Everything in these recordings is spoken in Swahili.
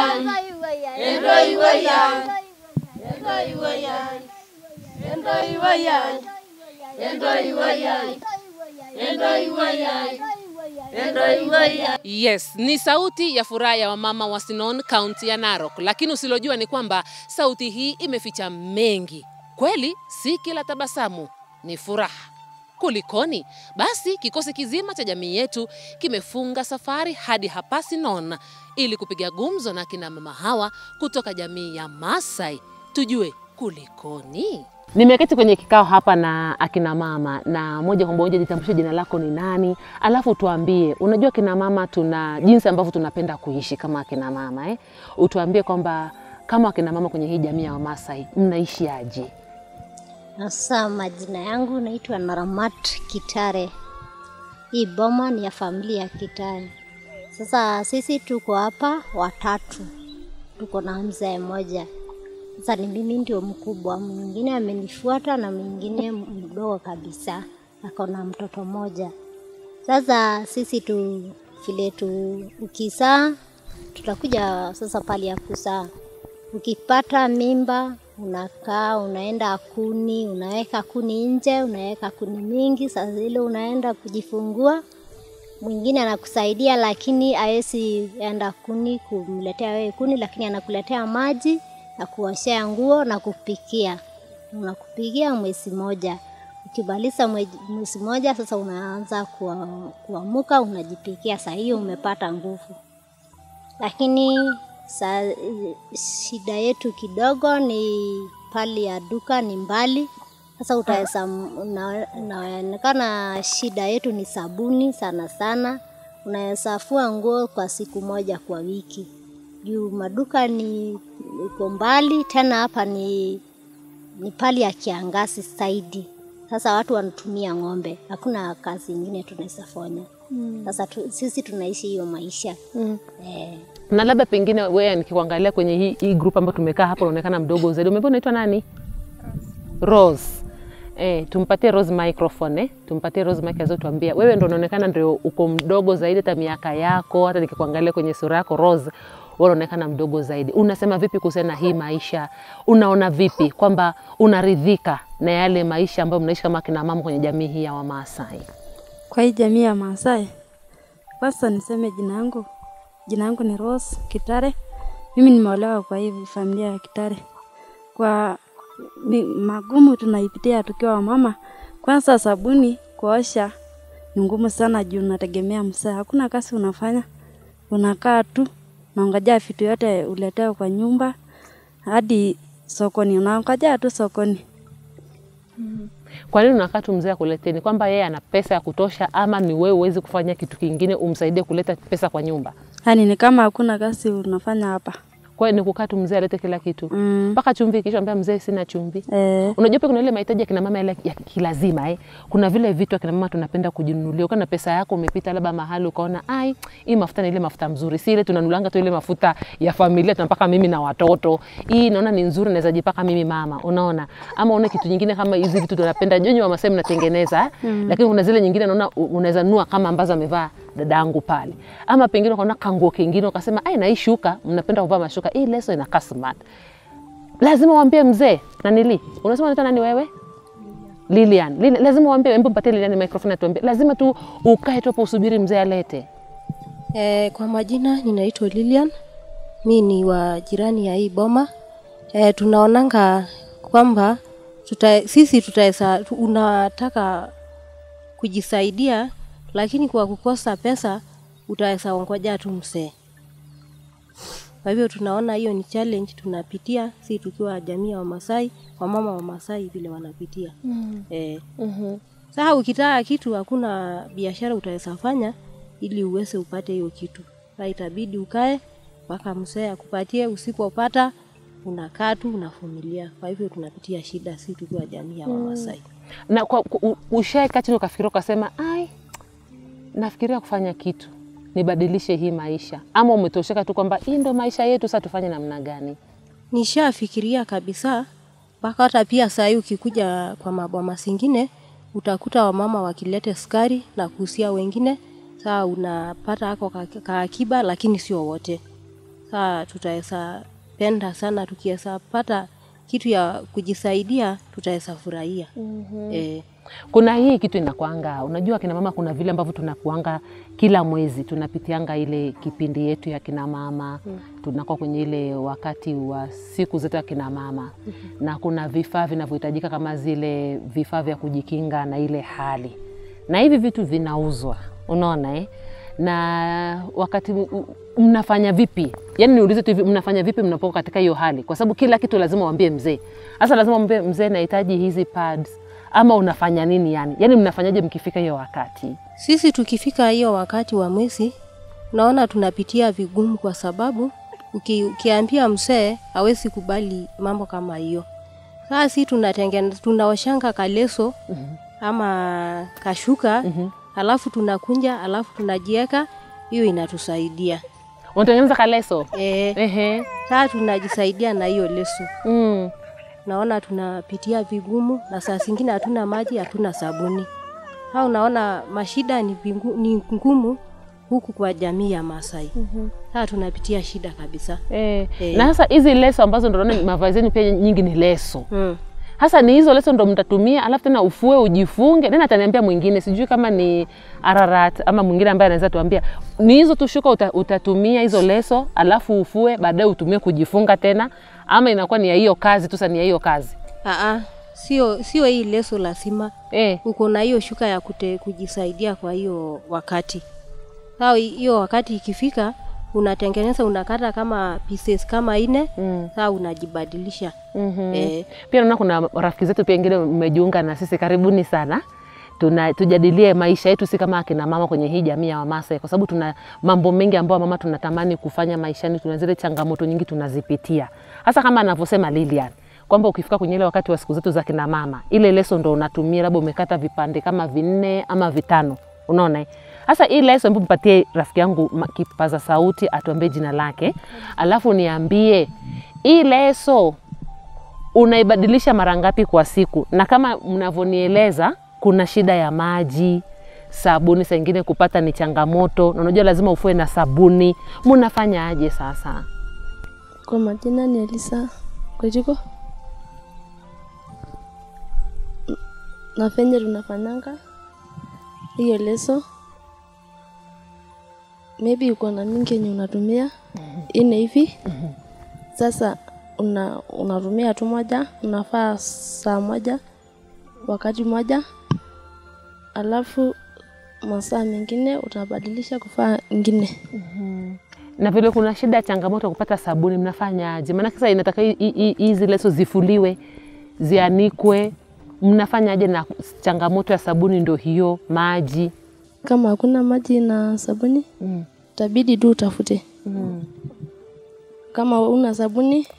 Yes, ni sauti ya furaha ya wamama wa Sinon, kaunti ya Narok, lakini usilojua ni kwamba sauti hii imeficha mengi. Kweli si kila tabasamu ni furaha. Kulikoni? Basi kikosi kizima cha jamii yetu kimefunga safari hadi hapa Sinon ili kupiga gumzo na kina mama hawa kutoka jamii ya Maasai, tujue kulikoni. Nimeketi kwenye kikao hapa na akina mama na moja kwa moja, jitambulishe jina lako ni nani, alafu tuambie, unajua kina mama tuna jinsi ambavyo tunapenda kuishi kama akina mama eh? Utuambie kwamba kama akina mama kwenye hii jamii ya Wamasai mnaishi aje? Sasa majina yangu naitwa Naramat Kitare. Hii boma ni ya familia ya Kitare. Sasa sisi tuko hapa watatu, tuko na mzee mmoja. Sasa ni mimi ndio mkubwa, mwingine amenifuata na mwingine mdogo kabisa, ako na mtoto mmoja. Sasa sisi tu vile tu ukizaa, tutakuja sasa pali ya kuzaa. Ukipata mimba unakaa unaenda kuni, unaweka kuni nje, unaweka kuni mingi. Saa zile unaenda kujifungua, mwingine anakusaidia, lakini hawezi enda kuni kumletea wewe kuni, lakini anakuletea maji na kuoshea nguo na kupikia. Unakupikia mwezi moja. Ukimaliza mwezi moja, sasa unaanza kuamuka, unajipikia. Saa hiyo umepata nguvu, lakini sa, shida yetu kidogo ni pali ya duka ni mbali. Sasa utaweza inaonekana shida yetu ni sabuni sana sana. Unaweza fua nguo kwa siku moja kwa wiki, juu maduka ni iko mbali, tena hapa ni, ni pali ya kiangazi zaidi. Sasa watu wanatumia ng'ombe, hakuna kazi ingine tunaweza fanya. Sasa tu, sisi tunaishi hiyo maisha Mm. eh. Na labda pengine wewe nikikuangalia kwenye hii, hii group ambayo tumekaa hapa unaonekana mdogo zaidi. Umeambia unaitwa nani? Rose. Eh, tumpatie Rose microphone eh. Tumpatie Rose mic azo tuambia. Wewe ndio unaonekana ndio uko mdogo zaidi hata miaka yako, hata nikikuangalia kwenye sura yako Rose, wewe unaonekana mdogo zaidi. Unasema vipi kuhusiana na hii maisha? Unaona vipi kwamba unaridhika na yale maisha ambayo mnaishi kama kina mama kwenye jamii hii ya Wamaasai? Kwa hii jamii ya Maasai, kwanza niseme jina yangu, jina yangu ni Rose Kitare. Mimi nimeolewa kwa hii familia ya Kitare. Kwa ni magumu tunaipitia tukiwa wamama. Kwanza sabuni kuosha ni ngumu sana juu unategemea msaa, hakuna kazi unafanya, unakaa tu naongojea vitu yote uletewe kwa nyumba hadi sokoni, unaongojea tu sokoni. Kwa nini unakaa tu mzee akuletee? Ni kwamba yeye ana pesa ya kutosha, ama ni wewe uwezi kufanya kitu kingine umsaidie kuleta pesa kwa nyumba? Yaani ni kama hakuna kazi unafanya hapa. Kwa hiyo ni kukaa tu mzee alete kila kitu Mm. mpaka chumvi, kisha ambia mzee sina chumvi. Eh, Unajua pia kuna ile mahitaji ya kina mama yale ya kilazima eh. Kuna vile vitu akina mama tunapenda kujinunulia. Ukiwa na pesa yako umepita labda mahali ukaona ai, hii mafuta ni ile mafuta mzuri, si ile tunanulanga tu ile mafuta ya familia tunapaka mimi na watoto. Hii naona ni nzuri, naweza jipaka mimi mama, unaona? Ama una kitu nyingine kama hizi vitu tunapenda nyinyi wa Masai mnatengeneza eh? mm. Lakini kuna zile nyingine naona u- unaweza nunua kama ambazo amevaa dadangu pale, ama pengine ukaona kanguo kingine ukasema ai, na hii shuka mnapenda kuvaa mashuka, hii leso inakaa smart lazima uambie mzee nanili unasema unaitwa nani wewe Lilian. Lilian. Lazima uambie, hebu mpatie Lilian microphone atuambie. Lazima tu ukae tu hapo usubiri mzee alete. E, kwa majina ninaitwa Lilian, mi ni wa jirani ya hii boma. E, tunaonanga kwamba tuta, sisi tutaweza tu- unataka kujisaidia, lakini kwa kukosa pesa utaweza ongoja tu mzee. Kwa hivyo tunaona hiyo ni challenge tunapitia, si tukiwa jamii ya Wamasai, wamama wa Masai vile wanapitia mm. e, Mhm. sasa ukitaka kitu hakuna biashara utaweza fanya ili uweze upate hiyo kitu. Sasa itabidi ukae mpaka mzee akupatie, usipopata unakaa tu unavumilia. Kwa hivyo tunapitia shida si tukiwa jamii ya Wamasai. Na kwa ku- u- ushae kaa chini ukafikiria ukasema, ai, nafikiria kufanya kitu nibadilishe hii maisha, ama umetosheka tu kwamba hii ndo maisha yetu, sasa tufanye namna gani? Nishafikiria kabisa mpaka hata pia saa hii ukikuja kwa maboma zingine utakuta wamama wakilete sukari na kuhusia wengine, saa unapata hako ka- kaakiba, lakini sio wote. saa tutaweza penda sana tukiweza pata kitu ya kujisaidia tutaweza furahia mm-hmm. eh, Kuna hii kitu inakwanga, unajua kina mama, kuna vile ambavyo tunakuanga kila mwezi tunapitianga ile kipindi yetu ya kina mama mm. tunakuwa kwenye ile wakati wa siku zetu ya kina mama mm-hmm. na kuna vifaa vinavyohitajika kama zile vifaa vya kujikinga na ile hali, na hivi vitu vinauzwa, unaona eh? na wakati m- m- mnafanya vipi? Yani niulize tu hivi, mnafanya vipi mnapokuwa katika hiyo hali? Kwa sababu kila kitu lazima uambie mzee. Sasa lazima uambie mzee, nahitaji hizi pads, ama unafanya nini? Yani yani mnafanyaje mkifika hiyo wakati? sisi tukifika hiyo wakati wa mwezi naona tunapitia vigumu kwa sababu uki, ukiambia mzee hawezi kubali mambo kama hiyo saa si tunatengeneza tunaoshanga kaleso ama kashuka alafu tunakunja alafu tunajieka hiyo inatusaidia Unatengeneza kaleso? e, Ehe. saa tunajisaidia na hiyo leso Mm. naona tunapitia vigumu na saa zingine hatuna maji hatuna sabuni ha unaona mashida ni, vingu, ni ngumu huku kwa jamii ya Masai mm-hmm. Saa tunapitia shida kabisa Eh. Eh. Na sasa hizi leso ambazo ndo naona mavazi yenu pia nyingi ni leso. mm. Hasa ni hizo leso ndo mtatumia, alafu tena ufue ujifunge. Nani ataniambia mwingine? Sijui kama ni Ararat ama mwingine ambaye anaweza tuambia ni hizo tu shuka uta, utatumia hizo leso, alafu ufue, baadaye utumie kujifunga tena, ama inakuwa ni ya hiyo kazi tu, sasa ni ya hiyo kazi Aa, sio sio hii leso lazima eh. uko na hiyo shuka ya kute, kujisaidia kwa hiyo wakati sao hiyo wakati ikifika unatengeneza unakata kama pieces kama ine Mm. saa unajibadilisha mm eh, Pia naona kuna rafiki zetu pia wengine mmejiunga na sisi, karibuni sana. Tuna, tujadilie maisha yetu si kama akina mama kwenye hii jamii ya Wamasai, kwa sababu tuna mambo mengi ambayo mama tunatamani kufanya maishani. Tuna zile changamoto nyingi tunazipitia, hasa kama anavyosema Lilian kwamba ukifika kwenye ile wakati wa siku zetu za kina mama, ile leso ndo unatumia, labda umekata vipande kama vinne ama vitano, unaona eh? Sasa hii leso, hebu mpatie rafiki yangu ma- kipaza sauti atuambie jina lake, alafu niambie hii leso unaibadilisha mara ngapi kwa siku, na kama mnavyonieleza kuna shida ya maji, sabuni saa ingine kupata ni changamoto, na unajua lazima ufue na sabuni. Mnafanya aje sasa? Kwa majina ni Elisa Kwejiko. Na venye tunafanyanga hiyo leso, maybe uko na mingi yenye unatumia ine hivi. Sasa una, unatumia tu moja, unafaa saa moja wakati moja, alafu masaa mengine utabadilisha kufaa ingine. Na vile kuna shida ya changamoto ya kupata sabuni, mnafanya aje? Maana sasa inataka hi- hi- hi- hizi leso zifuliwe, zianikwe, mnafanya aje? Na changamoto ya sabuni ndo hiyo, maji. Kama hakuna maji na sabuni, Mm. itabidi tu utafute. Mm. Kama una sabuni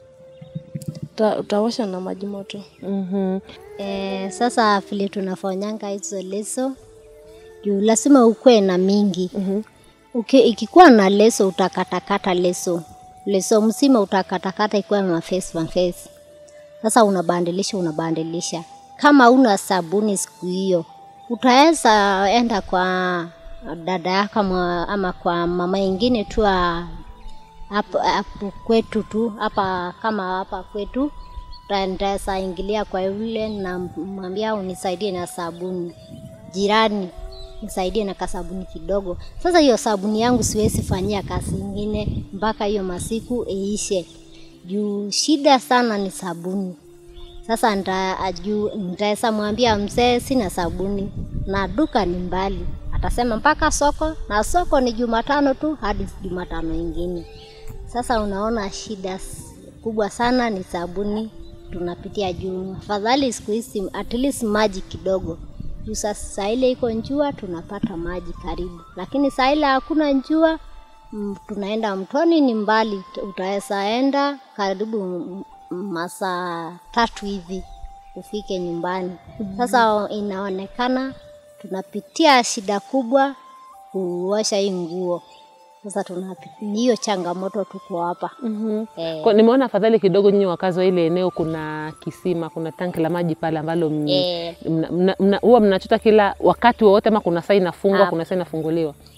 uta, utaosha na maji moto. Mhm. E, sasa vile tunafanyanga hizo leso juu lazima ukuwe na mingi mm-hmm. Uki, ikikuwa na leso utakatakata leso leso mzima utakatakata ikuwa mafesi mafesi. Sasa unabandilisha unabandilisha. Kama una sabuni siku hiyo utaweza enda kwa dada yako ama, ama kwa mama ingine tu wa- hapo hapo kwetu tu hapa kama hapa kwetu ndaweza ingilia kwa yule na mwambia unisaidie na sabuni jirani nisaidie na kasabuni kidogo sasa hiyo sabuni yangu siwezi fanyia kazi ingine mpaka hiyo masiku iishe juu shida sana ni sabuni sasa nda aju nitaweza mwambia mzee sina sabuni na duka ni mbali atasema mpaka soko na soko ni jumatano tu hadi jumatano ingine sasa unaona shida s- kubwa sana ni sabuni tunapitia juu. Afadhali siku hizi at least maji kidogo juu sasa saa ile iko njua tunapata maji karibu, lakini saa ile hakuna njua mm, tunaenda mtoni, ni mbali, utaweza enda karibu m- m- masaa tatu hivi ufike nyumbani. Sasa inaonekana tunapitia shida kubwa kuosha hii nguo. Sasa tunapi- ni hiyo changamoto tuko hapa Mhm. eh. Kwa- Nimeona afadhali kidogo nyinyi wakazi wa ile eneo kuna kisima, kuna tanki la maji pale ambalo m- Eh. mna- mna- mna- huwa mnachota kila wakati wowote, ama kuna saa inafungwa, Ah. kuna saa inafunguliwa?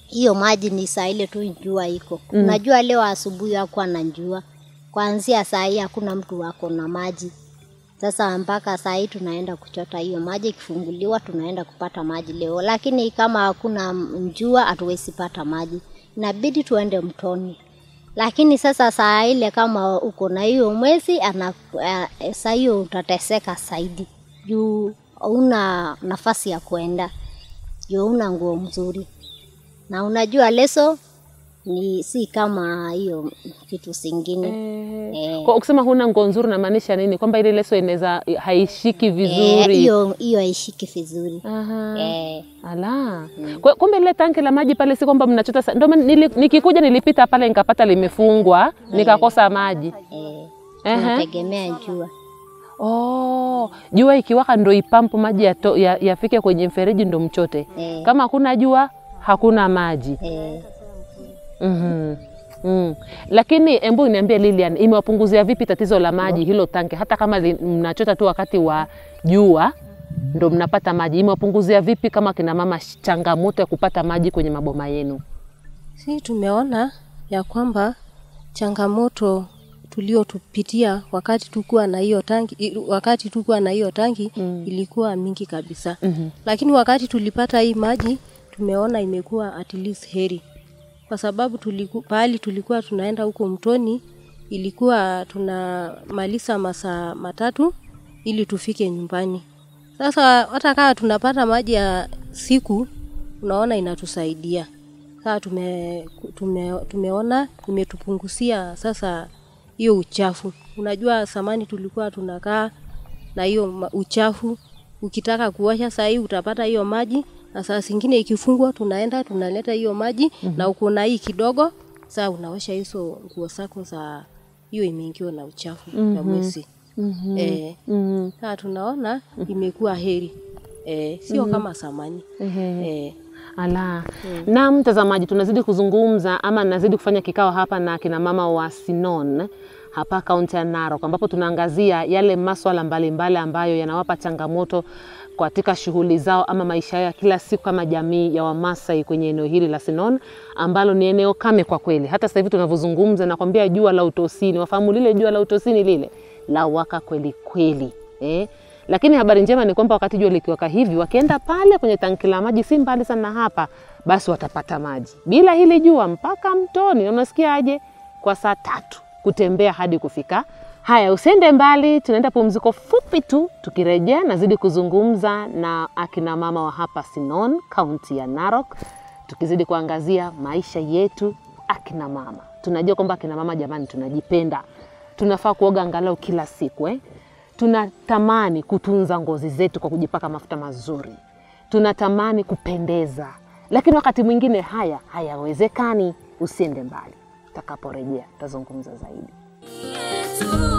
hiyo maji ni saa ile tu jua iko mm. Unajua leo asubuhi hakuwa na jua, kuanzia saa hii hakuna mtu wako na maji. Sasa mpaka saa hii tunaenda kuchota hiyo maji, ikifunguliwa tunaenda kupata maji leo, lakini kama hakuna jua hatuwezi pata maji, inabidi tuende mtoni. Lakini sasa saa ile kama uko na hiyo mwezi ana eh, saa hiyo utateseka zaidi juu hauna nafasi ya kuenda, juu una nguo mzuri na unajua leso ni si kama hiyo kitu zingine eh. Kwa ukisema huna nguo nzuri unamaanisha nini? Kwamba ile leso inaweza haishiki Eh, vizuri. hiyo hiyo haishiki vizuri Aha. eh. Ala. Kwa, kumbe lile tanki la maji pale si kwamba mnachota sa- ndio maana nili, nikikuja nilipita pale nikapata limefungwa nikakosa maji. Eh, Ehe. tunategemea jua Oh, jua ikiwaka ndo ipampu maji yato- ya- yafike kwenye mfereji ndo mchote. Eh. Kama hakuna jua hakuna maji. eh. Mhm. Mm. Lakini embu niambie Lilian, imewapunguzia vipi tatizo la maji hilo tanki, hata kama li- mnachota tu wakati wa jua ndo mnapata maji, imewapunguzia vipi kama kina mama sh- changamoto ya kupata maji kwenye maboma yenu? Si tumeona ya kwamba changamoto tuliotupitia wakati tukuwa na hiyo tanki, i- wakati tukuwa na hiyo tanki mm. ilikuwa mingi kabisa mm-hmm. Lakini wakati tulipata hii maji tumeona imekuwa at least heri, kwa sababu tuliku, pahali tulikuwa tunaenda huko mtoni ilikuwa tunamaliza masaa matatu ili tufike nyumbani. Sasa hata kama tunapata maji ya siku, unaona inatusaidia sasa tume, tume, tumeona imetupunguzia sasa hiyo uchafu. Unajua zamani tulikuwa tunakaa na hiyo ma- uchafu, ukitaka kuosha saa hii utapata hiyo maji, na saa zingine ikifungwa tunaenda tunaleta hiyo maji mm-hmm. na uko na hii kidogo, saa unaosha hizo nguo zako za hiyo imeingiwa na uchafu mm-hmm. ya mwezi mm-hmm. eh, Mhm. sasa tunaona imekuwa heri eh, sio mm-hmm. kama zamani mm-hmm. eh, Ala. Na mtazamaji, tunazidi kuzungumza ama nazidi kufanya kikao hapa na kina mama wa Sinon hapa kaunti ya Narok, ambapo tunaangazia yale maswala mbalimbali ambayo yanawapa changamoto katika shughuli zao ama maisha yao ya kila siku kama jamii ya Wamasai kwenye eneo hili la Sinon ambalo ni eneo kame kwa kweli. Hata sasa hivi tunavyozungumza, nakwambia jua la utosini, wafahamu lile jua la utosini lile la waka kweli kweli eh? Lakini habari njema ni kwamba wakati jua likiwaka hivi, wakienda pale kwenye tanki la maji, si mbali sana hapa, basi watapata maji bila hili jua mpaka mtoni. Na Unasikia aje? Kwa saa tatu kutembea hadi kufika. Haya, usiende mbali, tunaenda pumziko fupi tu. Tukirejea nazidi kuzungumza na akina mama wa hapa Sinon, kaunti ya Narok, tukizidi kuangazia maisha yetu akina mama. Tunajua kwamba akina mama, jamani, tunajipenda, tunafaa kuoga angalau kila siku eh? tunatamani kutunza ngozi zetu kwa kujipaka mafuta mazuri, tunatamani kupendeza, lakini wakati mwingine haya hayawezekani. Usiende mbali, takaporejea tazungumza zaidi. yetu